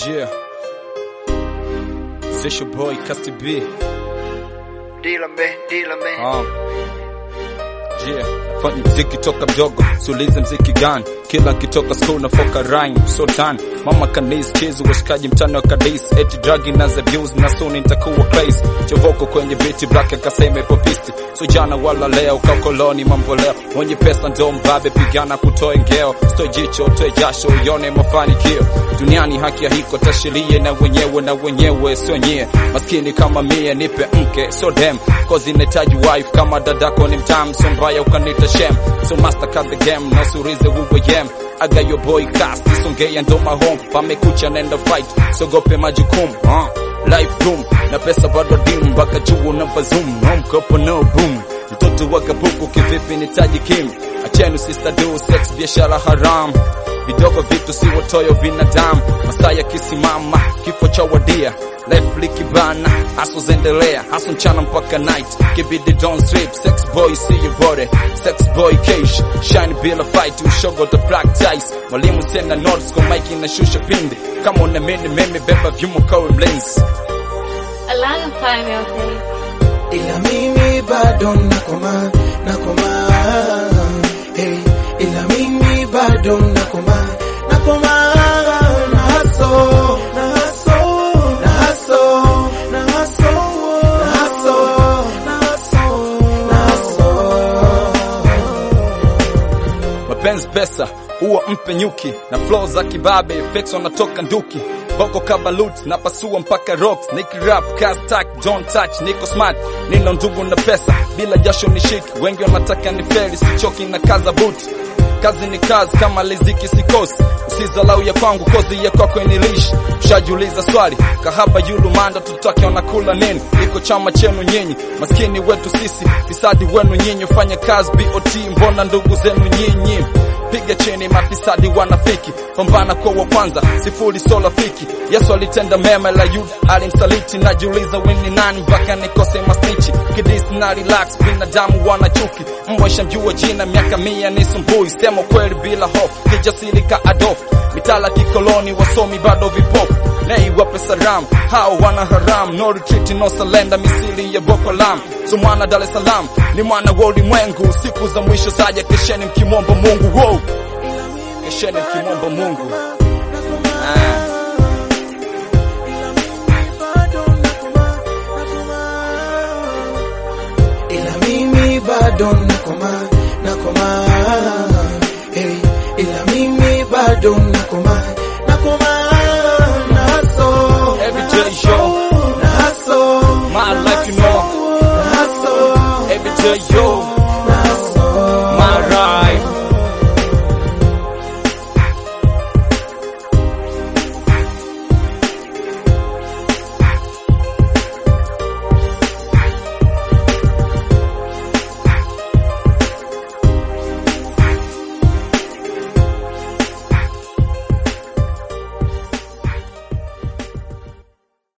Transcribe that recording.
Yeah. It's your boy Casti B. Dílame, dílame. Um. Yeah. Fanya mziki toka mdogo, sulize mziki gani? Kila kitoka school na foka rhyme, so done. Mama kanis chizu washikaji mtano wa kadis, eti drug na abuse na soon nitakuwa place. Chovoko kwenye biti black akasema ipo pisti. So jana wala leo kakoloni mambo leo. Mwenye pesa ndo mbabe pigana kutoe ngeo. Sto jicho toe jasho uone mafanikio. Duniani haki ya hiko tashirie na wenyewe na wenyewe sio nyie. Maskini kama mie nipe mke so dem. Cause inahitaji wife kama dadako ni mtam so mbaya ukanita shem. So master cut the game na usurize uwe yem. I got your boy cast isongea ndo mahome pamekucha nenda fight sogope majukumu uh. life boom na pesa bado dim mpaka juu na bazoom no mkopo no boom mtoto wa kabuku kivipi nitaji kim achenu sister do sex biashara haram vidogo vitu si watoyo binadamu masaa yakisimama kifo cha wadia life likibana haso zendelea haso mchana mpaka night kibidi don't sleep sex boy see you body sex boy cash shine bila fight ushogo the black ties mwalimu senda notes kwa mike inashusha pindi kama unamini mimi beba vyuma kwa mlinzi Alanga Fire Music. ila mimi bado nakoma nakoma hey, ila mimi bado nakoma nakoma na haso na haso na haso na haso na haso na haso na haso mapenzi pesa huwa mpe nyuki na flow za kibabe effects wanatoka nduki boko kabalut na pasua mpaka rocks niki rap cast tack don't touch niko smart nino ndugu na pesa bila jasho nishiki wengi wanataka ni feli sichoki na kaza boot kazi ni kazi kama liziki sikosi usizalau ya kwangu kozi ya kwako inilishi ushajiuliza swali kahaba yulumanda tutake wanakula nini iko chama chenu nyinyi maskini wetu sisi fisadi wenu nyinyi fanya kazi bot mbona ndugu zenu nyinyi piga chini mafisadi wanafiki pambana kwa wa kwanza sifuri sola fiki yesu alitenda mema la yuda alimsaliti najiuliza wini nani mpaka nikose masnichi kidis na relax binadamu wana chuki mbwa shamjua jina miaka mia ni sumbui sema kweli bila hofu kijasiri ka adof mitala kikoloni wasomi bado vipofu nei wape salam hao wana haram no retreat no salenda misili ya boko lam so mwana dar es salaam ni mwana wa ulimwengu siku za mwisho saja kesheni mkimwomba mungu wow. kesheni mkimwomba mungu ah. ila mimi bado nakoma nakoma hey, ila mimi bado nakoma nakoma na haso Every day, yo. na haso My life, you know. na haso every day yo